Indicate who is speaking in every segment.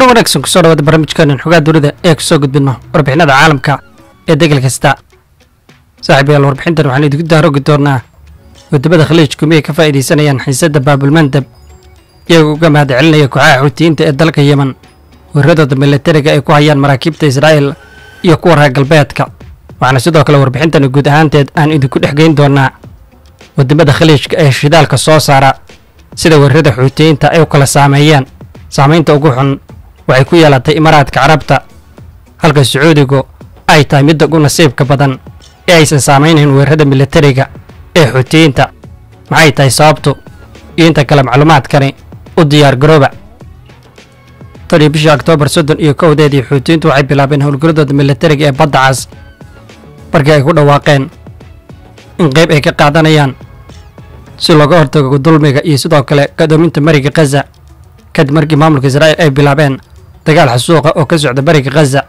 Speaker 1: wanaagsan kusoo dhawaada barnaamijkeenan xogaa dunida ee kusoo gudbino warbixinada caalamka ee degal kasta saaxiibayaal warbixintan waxaan idinku daarogi doonaa wadamada khaliijku miyay ka faa'iidaysanayaan xiisadda baabulmandab iyagoo uga mahad celinaya kooxaha xuutiyiinta ee dalka yemen weeraradooda milatariga ay ku hayaan maraakiibta israa'iil iyo kuwa reer galbeedka waxaana sidoo kale warbixintani guud ahaanteed aan idinku dhex geyn doonaa wadamada khaliijka ee shidaalka soo saara sida weerarada xuutiyiinta ay u kala saameeyeen saamaynta ugu xun waxay ku yeelatay imaaraadka carabta halka sacuudigu ay tahay midda ugu nasiibka badan ee aysan saamaynayn weerarada milatariga ee xuutiyiinta maxay tahay sababtu iyo inta kale macluumaadkani u diyaar garooba tan iyo bishii oktoobar soddon iyo kowdeedii xuutiyiintu waxay bilaabeen howlgaladooda milatariga ee badda cas markii ay ku dhawaaqeen in qayb ay ka qaadanayaan si looga hortago dulmiga iyo sidoo kale gadoominta mariga khaza kadib markii maamulka israa'iil ay bilaabeen dagaal xasuuqa oo ka socda bariga khaza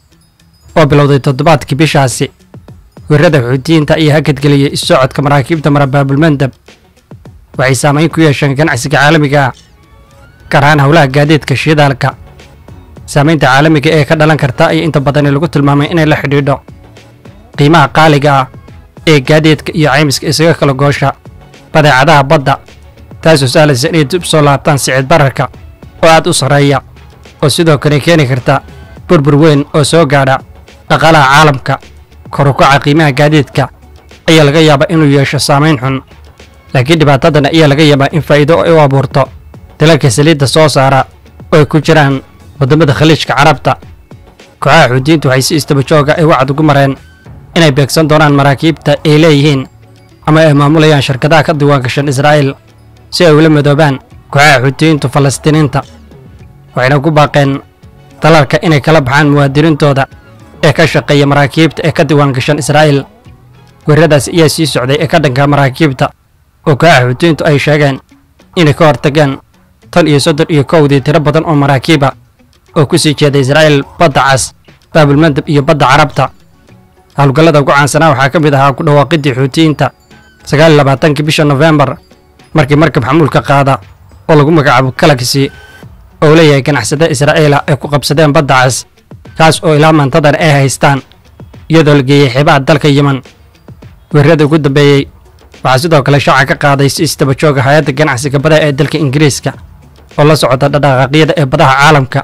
Speaker 1: oo bilowday toddobaadkii bishaasi weerarada xuutiyiinta ayaa hakadgeliyey issocodka maraakiibta mara baabulmandab waxay saamayn ku yeesheen ganacsiga caalamiga ah gaar ahaan howlaha gaadiidka shidaalka saamaynta caalamiga ee ka dhalan karta ayaa inta badani lagu tilmaamay inay la xidhiidho qiimaha qaaliga ah ee gaadiidka iyo caymiska isaga kala goosha badeecadaha badda taasoo sahlaysa inay dib soo laabtaan sicid bararka oo aad u sarreeya oo sidoo kale keeni karta burbur weyn oo soo gaadha dhaqaalaha caalamka kor u kaca qiimaha gaadiidka ayaa laga yaabaa inuu yeesho saamayn xun laakiin dhibaatadan ayaa laga yaabaa in faa'iido ay u abuurto dalalka saliidda soo saara oo ay ku jiraan waddamada khaliijka carabta kooxaha xuutiyiintu waxay si istaba jooga ay wacad ugu mareen inay beegsan doonaan maraakiibta ay leeyihiin ama ay maamulayaan shirkadaha ka diiwaangashan israa'iil si ay ula midoobaan kooxaha xuutiyiintu falastiiniinta waxayna ku baaqeen dalalka inay kala baxaan muwaadiniintooda ee ka shaqeeya maraakiibta ee ka diiwaangashan israa'iil weeraradaas ayaa sii socday ee ka dhanka maraakiibta oo kooxaha xuutiyiintu ay sheegeen inay ka hortageen tan iyo soddon iyo kowdii tiro badan oo maraakiiba oo ku sii jeeda israa'iil badda cas baabulmandab iyo badda carabta howlgallada ugu caansanaa waxaa ka mid ahaa ku dhawaaqidii xuutiyiinta sagaal iyo labaatankii bisha nofembar markii markab xamuulka qaada oo lagu magacaabo galaxy oo leeyahay ganacsada israa'iila ay ku qabsadeen badda cas kaas oo ilaa maantadan ay haystaan iyadoo la geeyey xeebaha dalka yemen weerarada ugu dambeeyey waxaa sidoo kale shaaca ka qaaday si istaba jooga hay-adda ganacsiga badaha ee dalka ingiriiska oo la socota dhaqdhaqaaqyada ee badaha caalamka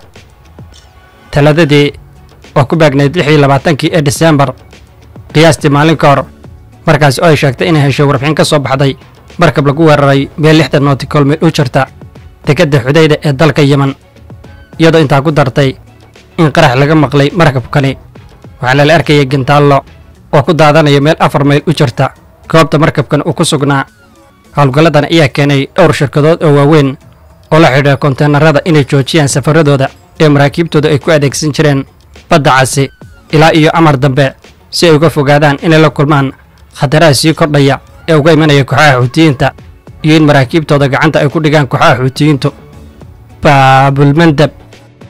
Speaker 1: taladadii oo ku baagnayd lix iyo labaatankii ee disembar qiyaastii maalin ka hor markaas oo ay sheegtay inay heshay warbixin ka soo baxday markab lagu weeraray meel lixdan nootikol mil u jirta dekedda xudayda ee dalka yemen iyadoo intaa ku dartay in qarax laga maqlay markabkani waxaana la arkayay gintaallo oo ku daadanaya meel afar mayl u jirta goobta markabkan uu ku sugnaa howlgalladan ayaa keenay dhowr shirkadood oo waaweyn oo la xidhiidha konteenarada inay joojiyaan safaradooda ee maraakiibtooda ay ku adeegsan jireen badda casi ilaa iyo amar dambe si ay uga fogaadaan inay la kulmaan khataraha sii kordhaya ee uga imanaya kooxaha xuutiyiinta iyo in maraakiibtooda gacanta ay ku dhigaan kooxaha xuutiyiintu baabulmandab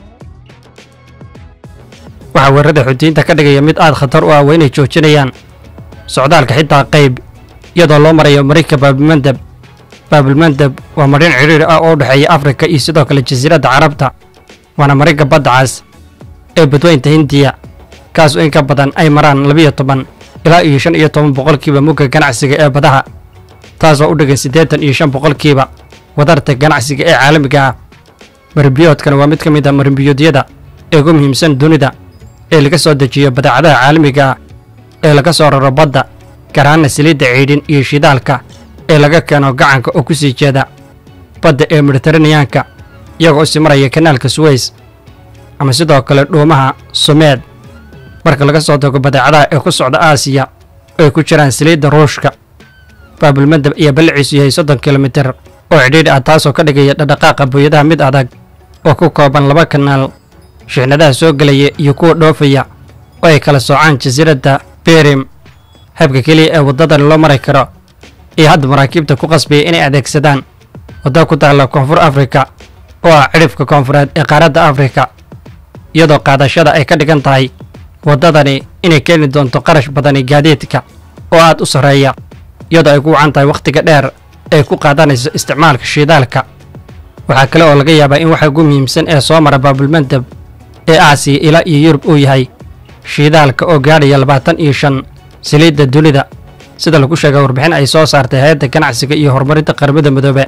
Speaker 1: waxaa weerarada xuutiyiinta ka dhigaya mid aad khatar u ah waa inay joojinayaan socdaalka xitaa qayb iyadoo loo marayo marayka baabulmandab baabulmandab waa marin cidhiir ah oo u dhexeeya afrika iyo sidoo kale jasiiradda carabta waana marinka badda cas ee badweynta hindiya kaas oo in ka badan ay maraan labiyo toban ilaa iyo shan iyo toban boqolkiiba mugga ganacsiga ee badaha taasoo u dhigan siddeetan iyo shan boqolkiiba wadarta ganacsiga ee caalamiga ah marimbiyoodkana waa mid ka mid a marimbiyoodyada ee ugu muhiimsan dunida ee laga soo dejiyo badeecadaha caalamiga ah ee laga soo raro badda gaar ahaana saliidda ciidhin iyo shidaalka ee laga keeno gacanka oo ku sii jeeda badda ee mediteraneyaanka iyagoo sii maraya kanaalka suweys ama sidoo kale dhuumaha sumeed marka laga soo tago badeecadaha ee ku socda aasiya oo ay ku jiraan saliidda ruushka baabulmandab ayaa balliciisu yahay soddon kilomitir oo cidhiidh ah taasoo ka dhigaya dhadhaqaaqa booyadaha mid adag oo ku kooban laba kanaal shixnadaha soo gelaya iyo kuwa dhoofaya oo ay kala soocaan jasiiradda berim habka keliya ee waddadan loo mari karo iyo hadda maraakiibta ku qasbaya inay adeegsadaan wadda ku taalla koonfur afrika oo ah cidhifka koonfureed ee qaaradda afrika iyadoo qaadashada ay ka dhigan tahay waddadani inay keeni doonto qarash badani gaadiidka oo aad u sarreeya iyadoo ay ku wacan tahay wakhtiga dheer ay ku qaadanayso isticmaalka shidaalka waxaa kale oo laga yaabaa in waxa ugu muhiimsan ee soo mara baabulmandab ee aasiya ilaa iyo yurub uu yahay shiidaalka oo gaadhaya labaatan iyo shan saliidda dunida sida lagu sheegay warbixin ay soo saartay hay-adda ganacsiga iyo horumarinta qaramada midoobe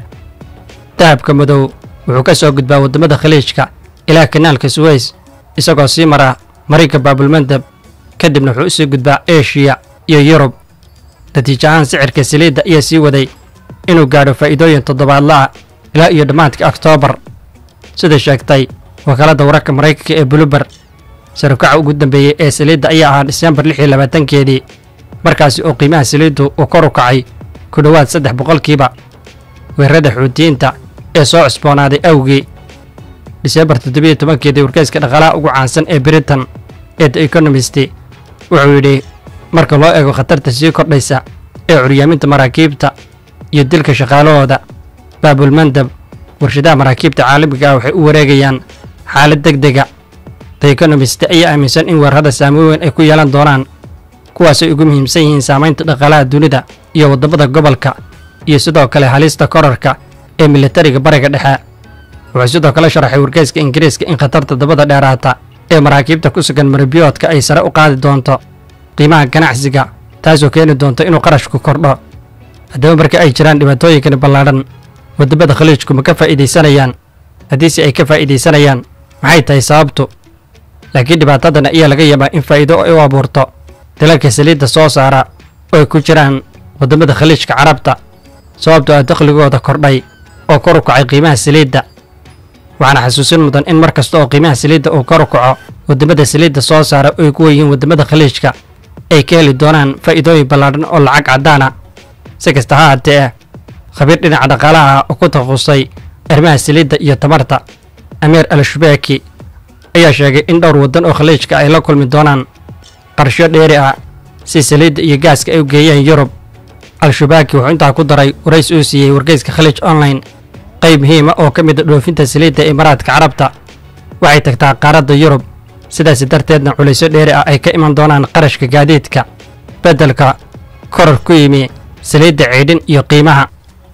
Speaker 1: dahabka madow wuxuu ka soo gudbaa waddamada khaliijka ilaa kanaalka suweys isagoo sii mara marinka baabulmandab kadibna wuxuu usii gudbaa eshiya iyo yurub natiijo ahaan sicirka saliidda ayaa sii waday inuu gaadho faa'iidooyin toddobaadla'a ilaa iyo dhammaadka oktoobar sida sheegtay wakaaladda wararka maraykanka ee buluber sarukaca ugu dambeeyey ee saliidda ayaa ahaa diseembar lix iyo labaatankeedii markaasi oo qiimaha saliiddu uu kor u kacay ku dhowaad saddex boqolkiiba weerarada xuutiyiinta ee soo cusboonaaday awgii diseembar toddobiyo tobankeedii wargeyska dhaqaalaha ugu caansan ee britain ee the economist wuxuu yidhi marka loo eego khatarta sii kordhaysa ee curyaaminta maraakiibta iyo dilka shaqaalahooda baabulmandab warshadaha maraakiibta caalamiga ah waxay u wareegayaan xaalad deg dega the economist ayaa aaminsan in weerarada saameyn weyn ay ku yeelan doonaan kuwaasay ugu muhiimsan yihiin saamaynta dhaqaalaha dunida iyo waddamada gobolka iyo sidoo kale halista korarka ee militariga bariga dhexe wuxuu sidoo kale sharaxay wargeyska ingiriiska in khatarta dabada dheeraata ee maraakiibta ku sugan maribiyoodka ay sare u qaadi doonto qiimaha ganacsiga taasoo keeni doonto inuu qarashku kordho haddaba marka ay jiraan dhibaatooyinkani ballaadhan waddamada khaliijku ma ka faa'iidaysanayaan haddiise ay ka faa'iidaysanayaan maxay tahay sababtu laakiin dhibaatadan ayaa laga yaabaa in faa'iido ay u abuurto dalalka saliidda soo saara oo ay ku jiraan waddamada khaliijka carabta sababtoo ah dakhligooda kordhay oo kor u kacay qiimaha saliidda waxaana xasuusin mudan in mar kasta oo qiimaha saliidda uu kor u kaco waddamada saliidda soo saara oo ay ku weyihiin waddamada khaliijka ay ka heli doonaan faa'iidooyin ballaadhan oo lacag caddaana si kasta ha haatee khabiir dhinaca dhaqaalaha ah oo ku takhasusay arrimaha saliidda iyo tamarta amiir al shubeeki ayaa sheegay in dhowr waddan oo khaliijka ay la kulmi doonaan qarsho dheeri ah si saliidda iyo gaaska ay u geeyeen yurub al-shubaaki wuxuu intaa ku daray warays uu siiyey wargeyska khaliij online qayb muhiima oo ka mid a dhoofinta saliidda imaaraadka carabta waxay tagtaa qaaradda yurub sidaasi darteedna culaysyo dheeri ah ay ka iman doonaan qarashka gaadiidka beddelka korar ku yimi saliidda ceydhin iyo qiimaha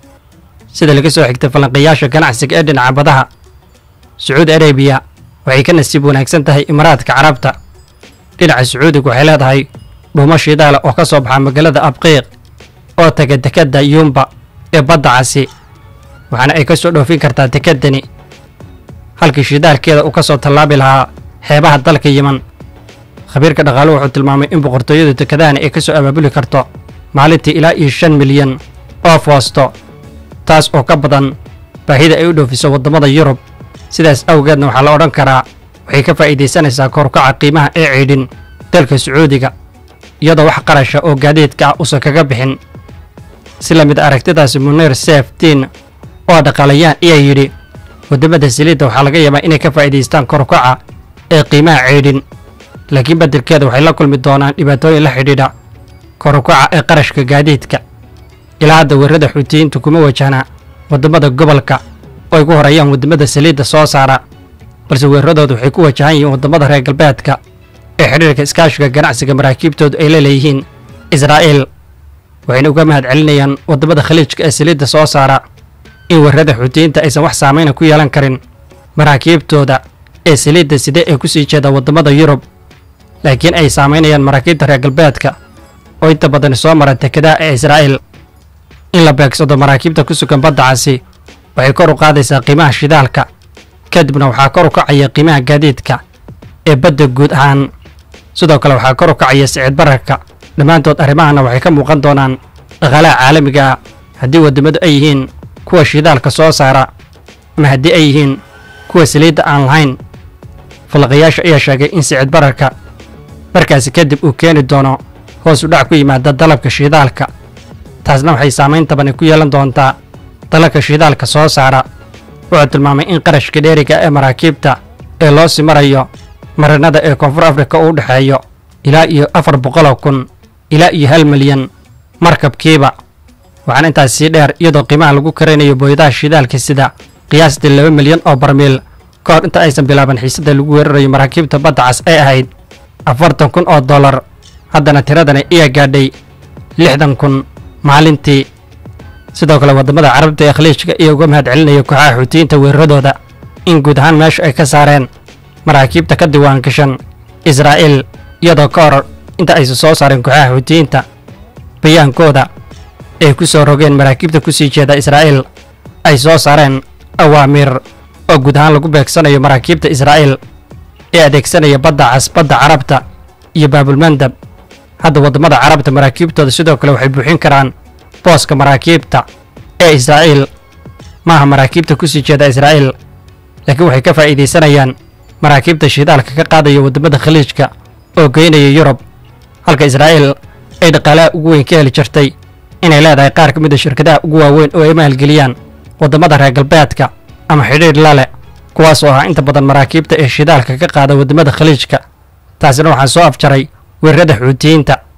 Speaker 1: sida laga soo xigtay falanqayaasha ganacsiga ee dhinaca badaha sacuudi arabiya waxay ka nasiib wanaagsan tahay imaaraadka carabta dhinaca sacuudiga waxay leedahay dhuumo shidaala oo ka soo baxa magaalada abqiiq oo taga dekedda yuumba ee badda casi waxaana ay ka soo dhoofin kartaa dekeddani halkii shidaalkeeda uu ka soo tallaabi lahaa xeebaha dalka yiman khabiirka dhaqaaluhu wuxuu tilmaamay in boqortooyadu dekedahani ay ka soo abaabuli karto maalintii ilaa iyo shan milyan oo foosto taas oo ka badan baahida ay u dhoofiso waddamada yurub sidaas awgeedna waxaa la odhan karaa waxay ka faa'iidaysanaysaa korkaca qiimaha ee ciidhin dalka sacuudiga iyadoo wax qarasha oo gaadiidka ah uusan kaga bixin si la mid aragtidaasi muniir seftiin oo dhaqaalayaan ayaa yidhi waddamada saliidda waxaa laga yaabaa inay ka faa'iidaystaan korkaca ee qiimaha ciidhin laakiin beddelkeeda waxay la kulmi doonaan dhibaatooyin la xidhiidha korkaca ee qarashka gaadiidka ilaa hadda weerarada xuutiyiintu kuma wajahna waddamada gobolka oo ay ku horeeyaan waddamada saliidda soo saara balse weeraradoodu waxay ku wajahan yihiin waddamada reer galbeedka ee xidhiirka iskaashiga ganacsiga maraakiibtoodu ay la leeyihiin israa'iil waxayna uga mahad celinayaan waddamada khaliijka ee saliidda soo saara in weerarada xuutiyiinta aysan wax saamayna ku yeelan karin maraakiibtooda ee saliidda side ee ku sii jeeda waddamada yurub laakiin ay saamaynayaan maraakiibta reer galbeedka oo inta badan soo mara dekedaha ee israa'iil in la beegsado maraakiibta ku sugan badda casi waxay kor u qaadaysaa qiimaha shidaalka kadibna waxaa kor u kacaya qiimaha gaadiidka ee badda guud ahaan sidoo kale waxaa kor u kacaya sicid bararka dhammaantood arrimahana waxay ka muuqan doonaan dhaqaalaha caalamiga ah haddii waddamadu ay yihiin kuwa shidaalka soo saara ama haddii ay yihiin kuwa saliidda aan lahayn falaqayaasha ayaa sheegay in sicid bararka markaasi kadib uu keeni doono hoos u dhac ku yimaada dalabka shidaalka taasna waxay saamayn tabani ku yeelan doontaa dalalka shidaalka soo saara wuxuu tilmaamay in qarashka dheeriga ee maraakiibta ee loo sii marayo marinada ee koonfur afrika uu u dhexeeyo ilaa iyo afar boqoloo kun ilaa iyo hal milyan markabkiiba waxaana intaas sii dheer iyadoo qiimaha lagu karaynayo booyadaha shidaalka sida qiyaastii laba milyan oo barmiil ka hor inta aysan bilaaban xiisadda lagu weerarayo maraakiibta badda cas ee ahayd afartan kun oo dollar haddana tiradani ayaa gaadhay lixdan kun maalintii sidoo kale waddamada carabta ee khaliijka iyo uga mahad celinaya kooxaha xuutiyiinta weeraradooda in guud ahaan meesha ay ka saareen maraakiibta ka diwaan gashan israa'iil iyadoo ka hor inta aysan soo saarin kooxaha xuutiyiinta bayaankooda ay ku soo rogeen maraakiibta ku sii jeeda israa'iil ay soo saareen awaamiir oo guud ahaan lagu beegsanayo maraakiibta israa'iil ee adeegsanaya badda cas badda carabta iyo baabulmandab hadda waddamada carabta maraakiibtooda sidoo kale waxay buuxin karaan booska maraakiibta ee israa'iil maaha maraakiibta ku sii jeeda israa'iil laakiin waxay ka faa'iidaysanayaan maraakiibta shidaalka ka qaadaya waddamada khaliijka oo geynaya yurub halka israa'iil ay dhaqaalaha ugu weyn ka heli jirtay inay leedahay qaar ka mid a shirkadaha ugu waaweyn oo ay maalgeliyaan waddamada reer galbeedka ama xidhiidh la leh kuwaas oo ah inta badan maraakiibta ee shidaalka ka qaada waddamada khaliijka taasina waxaa soo afjaray weerarada xuutiyiinta